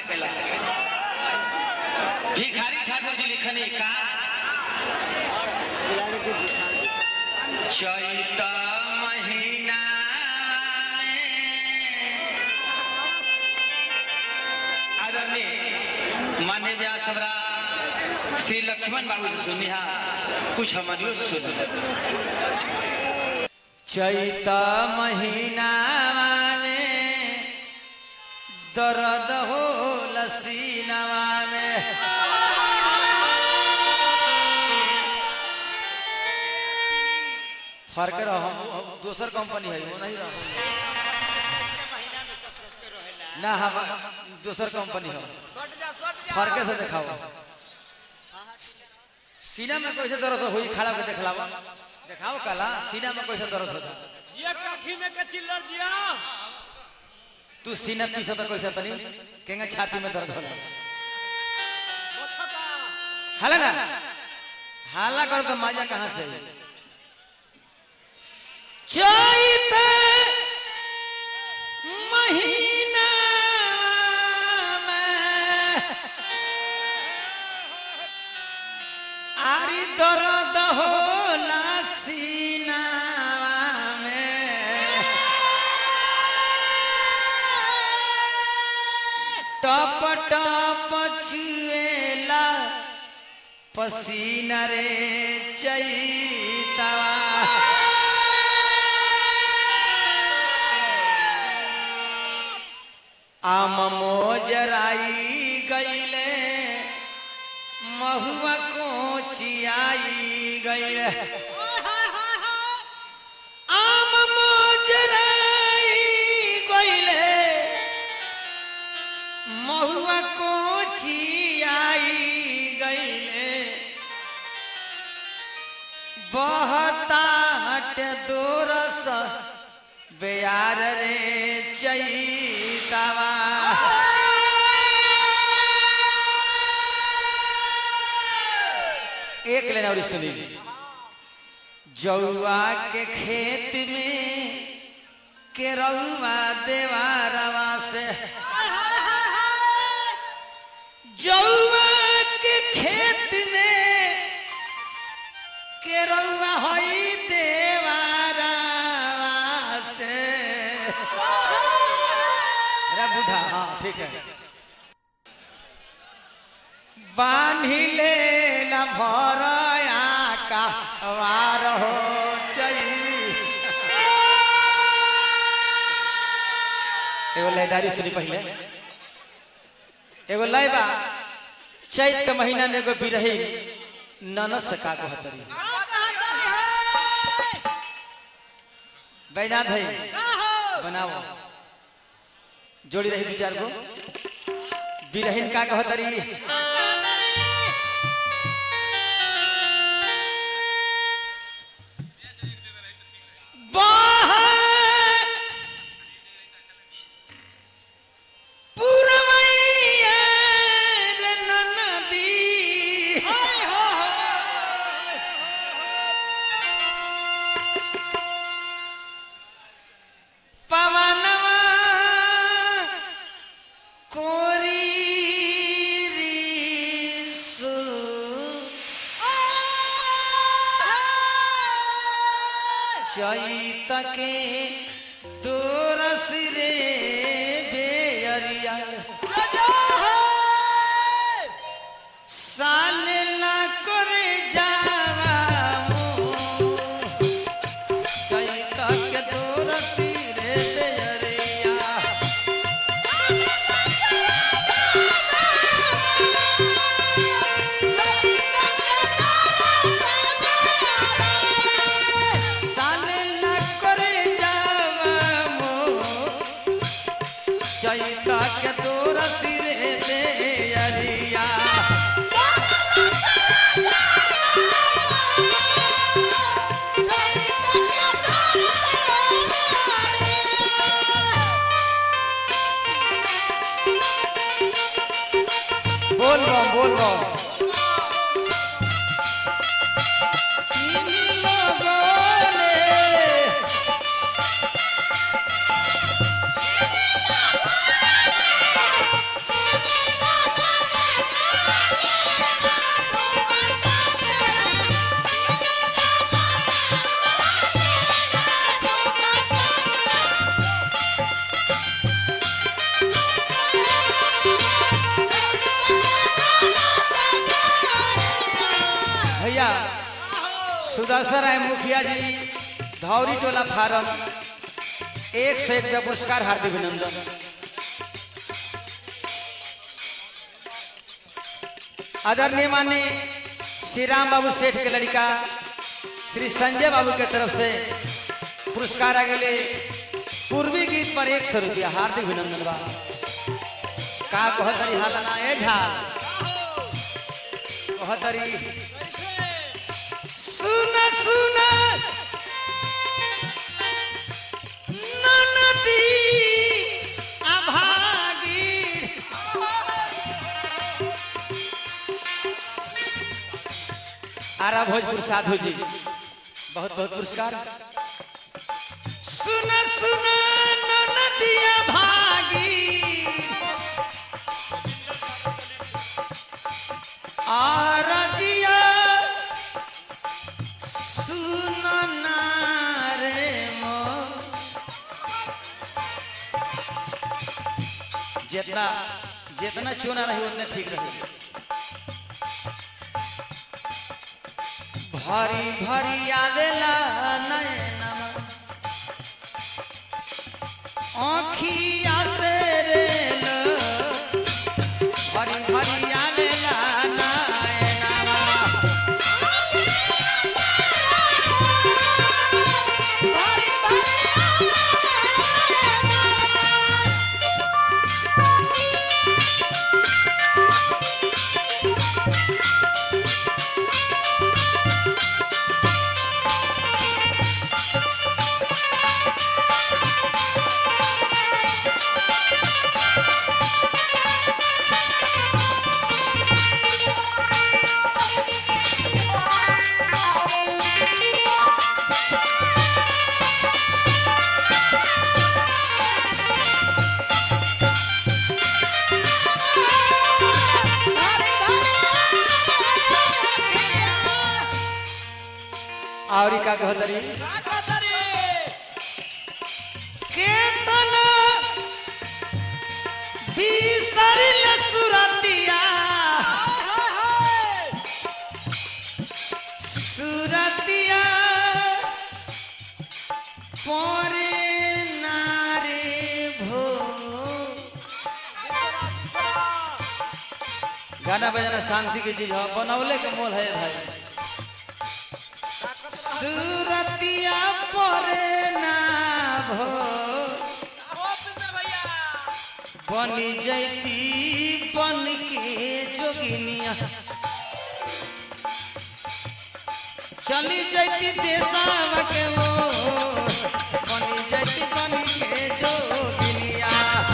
फेंकेला भिखारी ठाकुर जी लिखनी का चैत महीना में आदरणीय मान्य व्यास हमरा श्री लक्ष्मण बाबू से सुनी हा कुछ हमारियों से सुन चैत महीना में दर्द हो लसीनवा में फर्क रहो हम दोसर कंपनी है वो नहीं रहो ना हम दोसर कंपनी हो फर्क से दिखाओ सीना में कैसे दर्द होई खड़ा के दिखलावा दिखाओ काला सीना में कैसे दर्द होता ये काखी में के चिल्लर दिया तू सीना पीछे तो कैसे तनी केंगे छाती में दर्द होला हाला ना हाला करो तो मजा कहाँ से आई? चैत महीना में आरी दर्द होला सीना में टप टप चुएला पसीना रे चैतवा आम मोजराई गईले महुआ कोचियाई गईले आम मोजराई गईले महुआ कोचियाई गईले बहता हट दोरस बेयार रे चैतावा एक लेना और सुनी जौआ के खेत में केरौआ देवारवा से जौआ के खेत में केरौआ होई देवारवा से अरे बुढ़ा हाँ ठीक है बान्ही ले न भरया का वार हो चई एगो लयदारी सुनी पहले एगो लय बा चैत के महीना में एगो बिरही ननद से का कहतरी बैनाथ है बनाओ जोड़ी रही दू चार गो बिरहीन का कहतरी बाहर पुरवैया रे ननदी पवनवा कोरी रिसु चैत के दोरस रे बेअरिया साल ना करे जावा मुँह। चैत के दोरस रे बेअरिया साले न करे जावा मोर चैता के तोर सुदर्शन राय मुखिया जी धौरी टोला फार्म एक से एक रुपया पुरस्कार हार्दिक अभिनंदन आदरणीय माने श्री राम बाबू सेठ के लड़का श्री संजय बाबू के तरफ से पुरस्कार आ गए पूर्वी गीत पर एक सौ रुपया हार्दिक अभिनंदन बा का कहतरी हालना ए झा कहतरी सुन सुन ननदी अभागी आरा भोजपुर साधु जी बहुत बहुत पुरस्कार सुन सुन ननदिया भागी आरजिया सुन ना रे मो जितना जितना चुना रही उतने ठीक रही भरी भरी आवेला नयनमा आँखिया से रे लो भरी भरी आवेला नयनमा और का कहतरी केतन बिसरिल सुरतिया सुरतिया परे नारे भो गाना बजाना शांति की चीज है बनौले के मोल है भाई सुरतिया परे ना भो बनी जैती बन के जोगिनिया चली जैती देसावा के वो बनी जैती बन के जोगिनिया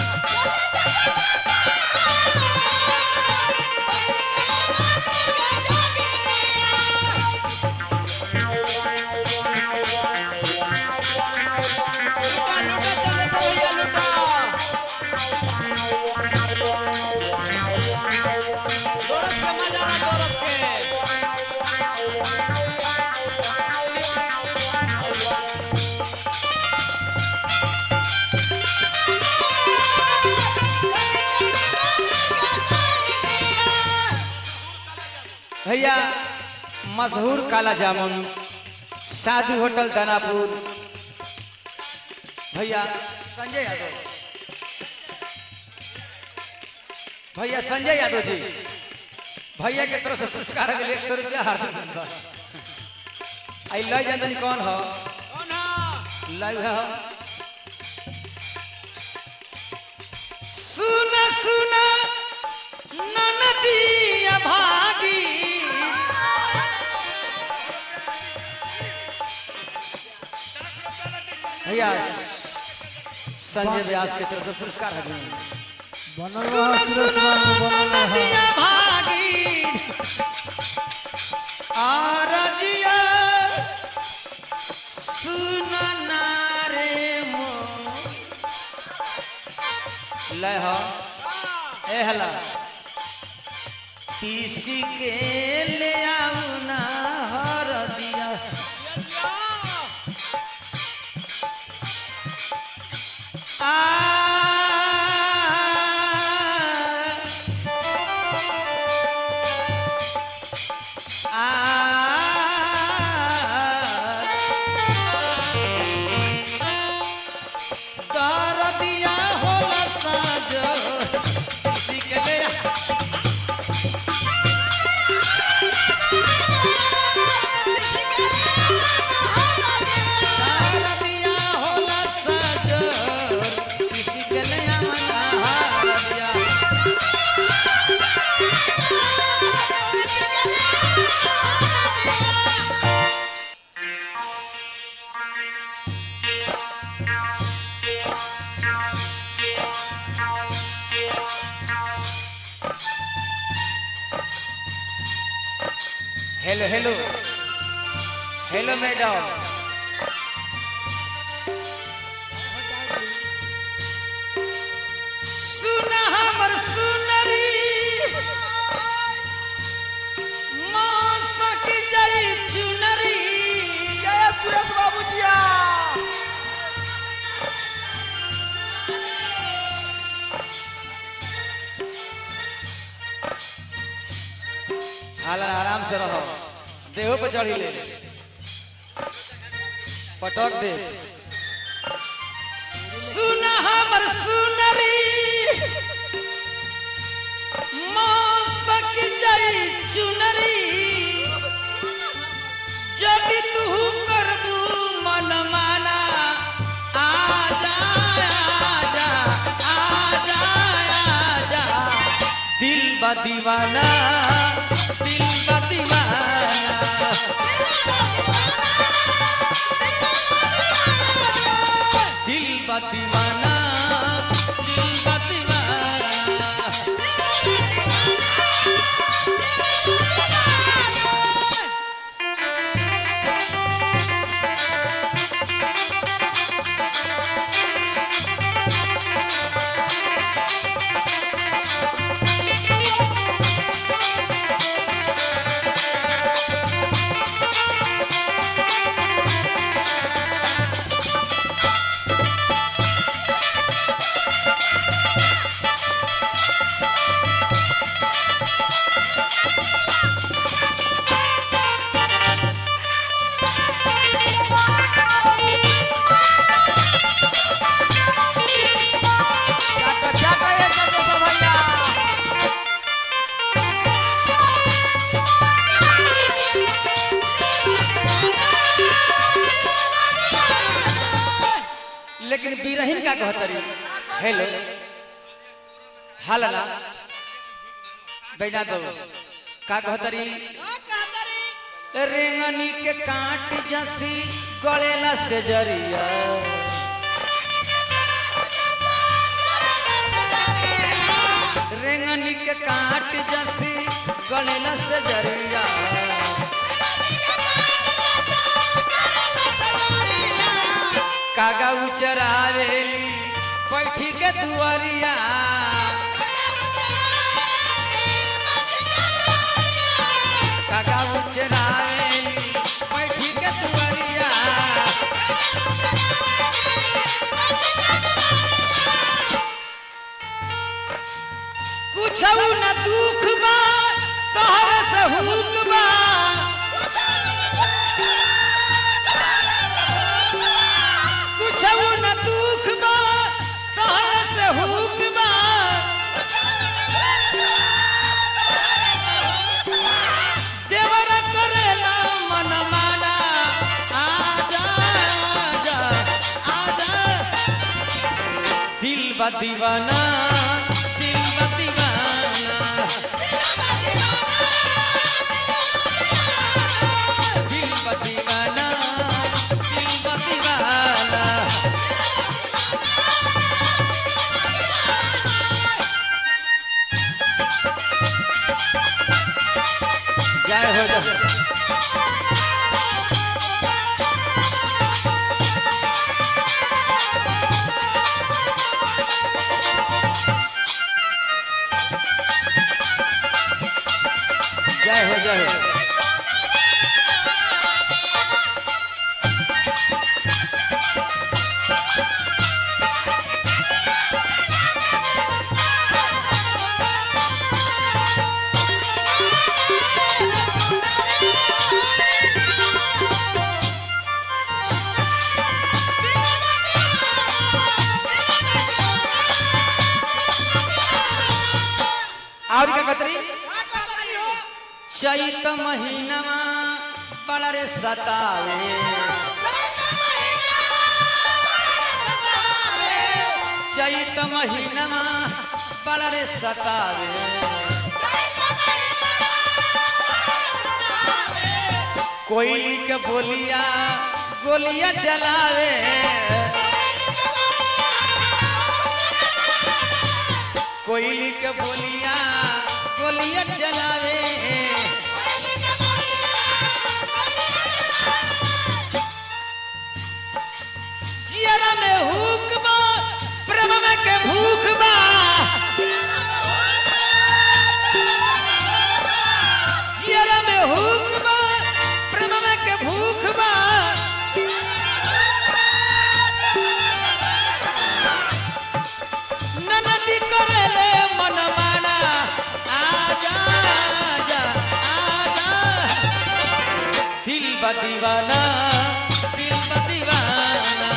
भैया मशहूर काला जामुन साधु होटल दानापुर भैया संजय यादव भैया संजय यादव जी भैया के तरफ से पुरस्कार के लिए एक सौ रुपया हार्दिक धन्यवाद आई लय जननी कौन हो लाइव है सुन सुन ननदिया भागी भैया संजय व्यास की तरफ से पुरस्कार है सुन सुन ननदिया भागी आरजिया सुन नारे मो लय हो ए हला तीसी के ले आऊ ना हर दिया आ आ हेलो हेलो हेलो मैडम सुना हमर सुनरी मौसक जाई चुनरी जय सुरेश बाबू जिया हाल आराम से रहो देहो पे चढ़ी ले पटक दे सुना हमर सुनरी मौसक जाई चुनरी जदि तू करबू मन माना आजा आजा आजा आजा दिल बा दीवाना दिल बा दीवाना दिल बा दीवाना दिल बा दीवाना चाटा चाटा ये चाटा भैया लेकिन बीरहीन का कहतरी हेलो हालना बैना दो का कहतरी रेंगनी के काट जसी गलेला से जरिया रेंगनी के काट जसी गलेला से जरिया कागा उचरावेली बैठी के दुआरिया कागा उचरावेली बैठी के दुआरिया कुछ न दुख बा तोहर से हुक बा कुछ न दुख बा तोहर से हुक बा देवर करेला मन माना आजा आजा आजा दिल बा दीवाना दिल बा दीवाना दिल बा दीवाना दिल बा दीवाना जय हो जय जय हो जय हो और क्या कतरी चैत महीनमा बड़ा रे सतावे चैत महीनमा बड़ा रे सतावे कोयली के बोलिया गोलियां चलावे कोयली के बोलिया गोलियां चलावे जियरा में हुक बा प्रेम में के भूख बा जियरा में हुक बा प्रेम में के भूख बा ननदी करेले मन माना आजा आजा आजा दिल बा दीवाना दिल बा दीवाना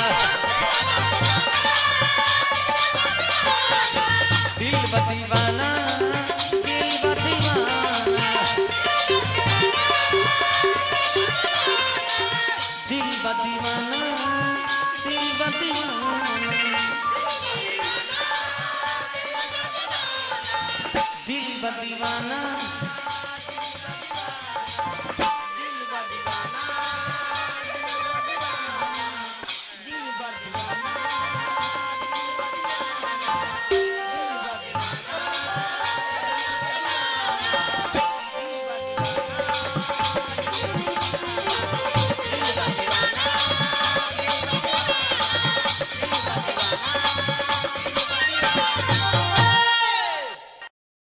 दिल बा दीवाना दिल बा दीवाना दिल बा दीवाना दिल बा दीवाना दिल बा दीवाना